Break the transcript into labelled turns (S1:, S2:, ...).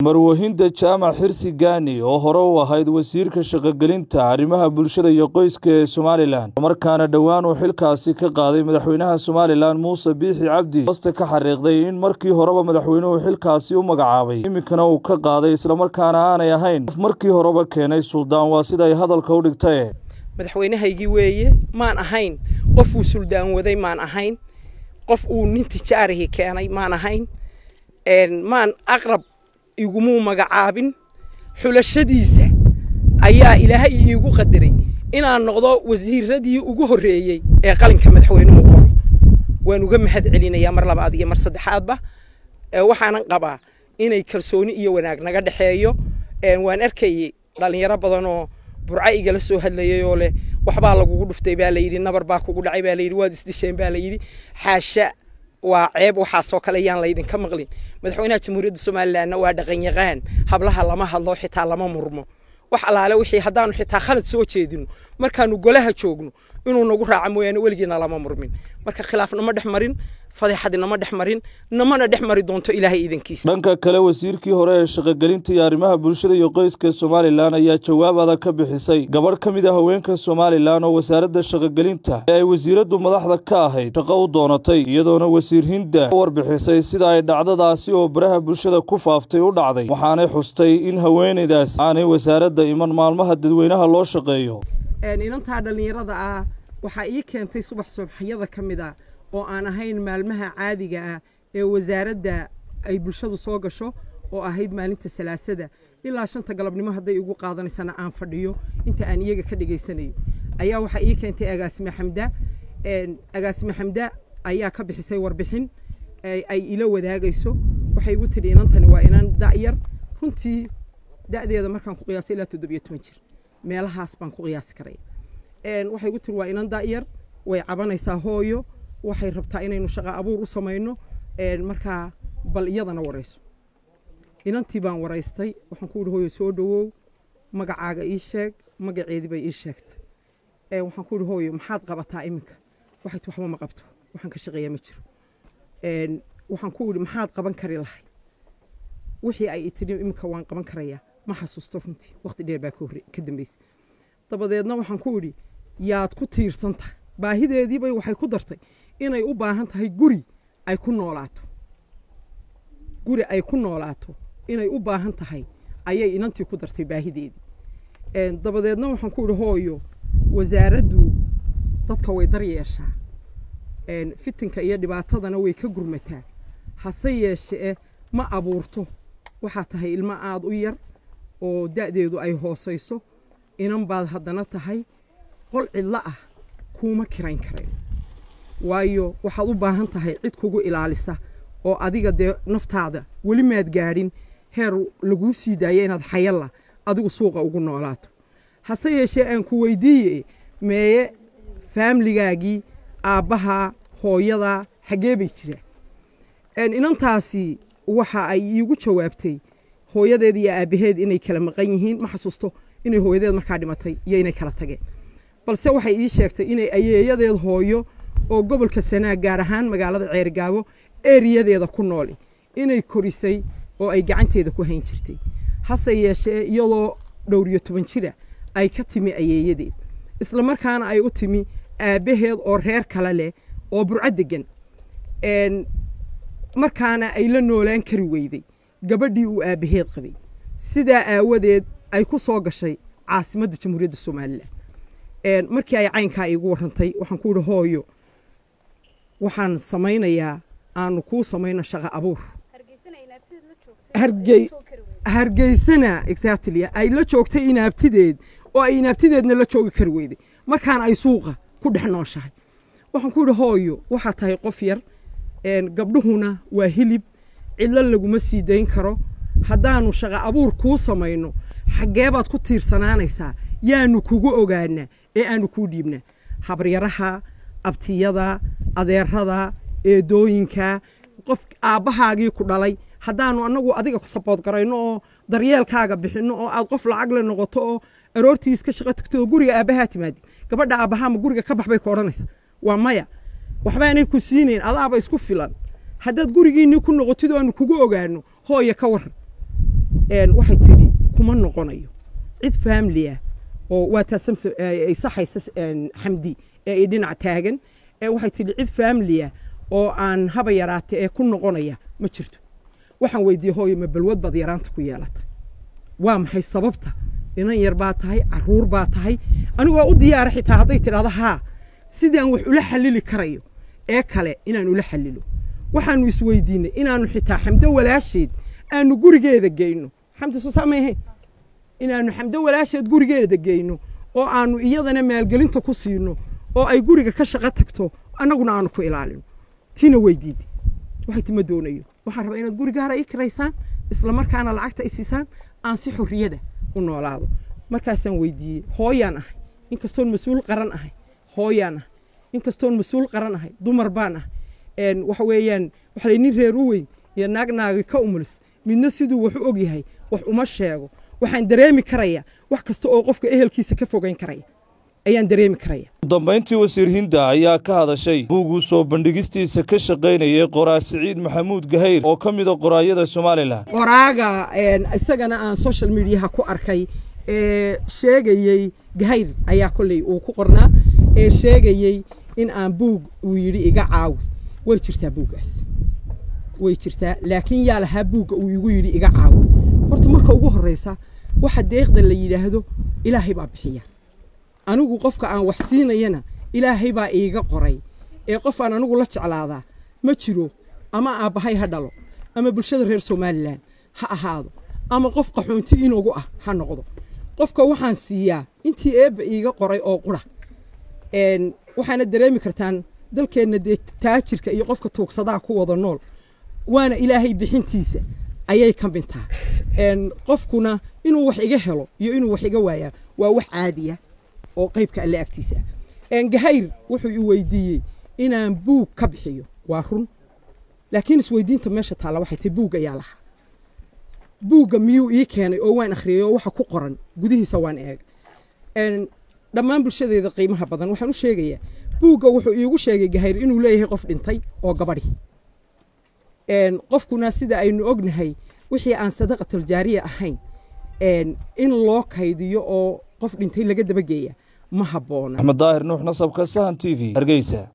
S1: marwahinda jaamac xirsi gaani oo hore u ahayd wasiirka shaqogelinta arrimaha bulshada iyo qoyska ee somalilan markaana dhowaan uu xilkaasi ka qaaday madaxweynaha somalilan muuse biixi cabdi hoste ka xariiqday in markii horeba madaxweynuhu xilkaasi u magacaabay iminkana uu ka qaaday islamarkaana aanay ahayn qof markii horeba keenay suldaan waa sida ay hadalka u dhigtae
S2: madaxweynahaygii weeye maan ahayn qof uu suldaan waday maan ahayn qof uu nin tijaarihii keenay maan ahayn maan aqrab igumuu magacaabin xulashadiisa ayaa ilaahay iigu qadaray inaan noqdo wasiiradii ugu horreeyey ee qalinka madaxweynuhu qoro waan uga mahad celinayaa mar labaad iyo mar saddexaadba waxaanan qabaa inay kalsooni iyo wanaag naga dhexeeyo waan arkayey dhallinyaro badanoo burco igala soo hadlayay oo leh waxbaa lagugu dhuftay baa layidhi nabar baa kugu dhacay baa layidhi waad isdisheen baa layidhi xaasha waa ceeb waxaasoo kale yaan laydinka maqlin madaxweynaha jamhuuriyadda somalilanna waa dhaqanyaqaan hablaha lama hadlo xitaa lama murmo wax allaale wixii haddaanu xitaa khalad soo jeedino markaanu golaha joogno inuu nagu raaco mooyaane weligiina lama murmin marka khilaaf nama dhex marin fadeexadi nama dhex marin namana dhex mari doonto ilaahay iidankiisa
S1: dhanka kale wasiirkii hore ee shaqogelinta iyo arrimaha bulshada iyo qoyska somalilan ayaa jawaab adag ka bixisay gabadh ka mid a haweenka somalilan oo wasaaradda shaqogelinta ee ay wasiiraddu madaxda ka ahayd shaqo u doonatay iyadoona wasiir hinda warbixisay sida ay dhacdadaasi oo baraha bulshada ku faaftay u dhacday waxaanay xustay in haweenaydaas aanay wasaaradda iman maalmaha dadweynaha loo shaqeeyo
S2: inantaa dhallinyarada ah waxaa ii keentay subax subaxyada ka mid a oo aan ahayn maalmaha caadiga ah ee wasaaradda ay bulshadu soo gasho oo ahayd maalinta salaasada ilaa shanta galabnimo hadday igu qaadanaysana aan fadhiyo inta aan iyaga ka dhegaysanayo ayaa waxaa ii keentay agaasime xamda agaasime xamda ayaa ka bixisay warbixin ay ila wadaagayso waxay igu tidhi inantani waa inan da'yar runtii da'deeda markaan ku qiyaasay ilaa toddobiyo toban jir meelahaas baan ku qiyaasi karaya waxay igu tiri waa inan da'yar way cabanaysaa hooyo waxay rabtaa inaynu shaqo abuur u samayno markaa bal iyadana warayso inantii baan waraystay waxaan ku idhi hooyo soo dhowow magacaaga ii sheeg magaceedii bay ii sheegtay waxaan ku idhi hooyo maxaad qabataa iminka waxay ti waxba ma qabto waxaan ka shaqeeyaa ma jiro waxaan ku idhi maxaad qaban kari lahay wixii ay tidhi iminka waan qaban karayaa ma xasuusto runtii waqti dheer baa ka dambaysay dabadeedna waxaan ku idhi yaad ku tiirsan tahay baahideediibay waxay ku dartay inay u baahan tahay guri ay ku noolaato guri ay ku noolaato inay u baahan tahay ayay inantii ku dartay baahideedii dabadeedna waxaan ku idhi hooyo wasaaraddu dadka way dar yeeshaa fitinka iyo dhibaatadana way ka gurmataa hase yeeshee ma abuurto waxaa tahay ilmo aada u yar oo da'deedu ay hoosayso inan baad haddana tahay qol cidlo ah kuuma kirayn karayn waayo waxaad u baahan tahay cid kugu ilaalisa oo adiga dee naftaada weli maad gaadhin heer laguu sii daaya inaad xayalla adigu suuqa ugu noolaato hase yeeshee aan ku weydiiye meeye faamligaagii aabbahaa hooyadaa xaggee bay jiraan inantaasi waxa ay iigu jawaabtay hooyadeed iyo aabbaheed inay kala maqan yihiin ma xasuusto inay hooyadeed markaa dhimatay iyo inay kala tageen balse waxay ii sheegtay inay ayeeyadeed hooyo oo gobolka sanaag gaar ahaan magaalada ceerigaabo eriyadeeda ku nooli inay korisay oo ay gacanteeda ku hayn jirtay hase yeeshee iyadoo dhowriyo toban jira ay ka timi ayeeyadeed isla markaana ay u timi aabbaheed oo reer kale leh oo burco degan markaana ay la noolaan kari weyday gabadhii uu aabbaheed qabay sidaa aawadeed ay ku soo gashay caasimadda jamhuuriyadda somalilan markii ay caynkaa iigu warrantay waxaan ku idhi hooyo waxaan samaynayaa aanu kuu samayno shaqo abuur hargeysana exactly ay la joogtay inaabtideed oo ay inaabtideedna la joogi kari weyday markaana ay suuqa ku dhex nooshahay waxaan ku idhi hooyo waxaa tahay qof yar gabdhuhuna waa hilib cidlo laguma sii dayn karo haddaanu shaqo abuur kuu samayno xaggee baad ku tiirsanaanaysaa yaanu kugu ogaanaa ee aanu kuu dhiibnaa habaryaraha abtiyada adeerada eedooyinka qof aabbahaagii ku dhalay haddaanu annagu adiga sabood garayno oo daryeelkaaga bixinno oo aad qof lacag le noqoto oo aroortii iska shaqo tagto oo guriga aabbahaa timaadi gabadha aabbahaa ma guriga ka bax bay ku odhanaysaa waa maya waxbaanay ku siinayn adaaba isku filan haddaad gurigiinnii ku noqotid oo aanu kugu ogaano hooya ka warran waxay tidhi kuma noqonayo cid faamili ah oo waa taa samse ay saxaysa xamdi ee ay dhinac taagan waxay tidhi cid faamili ah oo aan haba yaraate ee ku noqonaya ma jirto waxaan weydiiyey hooyo ma balwad baad yaraanta ku yeelatay waa maxay sababta inan yar baa tahay caruur baa tahay anigu waa u diyaara xitaa hadday tidhahdo haa sidaan wax ula xallili karayo ee kale inaan ula xallilo waxaanu isweydiinay inaanu xitaa xamdo walaasheed aanu gurigeeda geyno xamdi soo saamayahayn inaanu xamdo walaasheed gurigeeda geyno oo aanu iyadana maalgelinta ku siino oo ay guriga ka shaqo tagto annaguna aanu ku ilaalino tina weydiidi waxay tima doonayo waxaan rabaa inaad gurigaara ii kiraysaan isla markaana lacagta i siisaan aan si xorriyada u noolaado markaasaan weydiiyey hooyaan ahay inkastoon mas-uul qaran ahay hooyaan ahay inkastoon mas-uul qaran ahay dumar baan ahay waxa weeyaan waxa lay nin reer u weyn iyo naag naagi ka umulis midna siduu wax u og yahay wax uma sheego waxaan dareemi karayaa wax kasta oo qofka ehelkiisa ka fogayn karaya ayaan dareemi karaya
S1: udambayntii wasiir hinda ayaa ka hadashay buuguu soo bandhigistiisa ka shaqaynayay qoraa siciid maxamuud gahayr oo ka mida qoraayada somalilan
S2: qoraaga isagana aan social mediaha ku arkay ee sheegayey gahayr ayaa kolley uu ku qornaa ee sheegayey in aan buug uu yidhi iga caawi way jirtaa buuggaas way jirtaa laakiin yaa lahaa buugga uu igu yidhi iga caawi horta marka ugu horraysa waxa deeqda la yidhaahdo ilaahay baa bixiya anigu qofka aan wax siinayana ilaahay baa iiga qoray ee qof aan anigu la jeclaadaa ma jiro ama aabbahay ha dhalo ama bulshada reer somalilan ha ahaado ama qof qaxoonti inugu ah ha noqdo qofka waxaan siiyaa intii eebba iiga qoray oo qura waxaana dareemi kartaan dalkeenna dee taajirka iyo qofka tuugsadaa ku wada nool waana ilaahay bixintiisa ayay ka mintaa qofkuna inuu wax iga helo iyo inuu wax iga waayaa waa wax caadiya oo qaybka alle agtiisa ah gahayr wuxuu i weydiiyey inaan buug ka bixiyo waa run laakiin isweydiinta meesha taalla waxay tahay buug ayaa lahaa buugga miyuu ii keenay oo waan akhriyey oo waxa ku qoran gudihiisa waan eeg dhammaan bulshadeeda qiimaha badan waxaan u sheegayaa buugga wuxuu iigu sheegay gahayr inuu leeyahay qof dhintay oo gabadhi qofkuna sida aynu ognahay wixii aan sadaqatuljaariya ahayn in loo kaydiyo oo qof dhintay laga dabageeya ma habboona
S1: axmed daahir nuux nasabka sahan t v hargeysa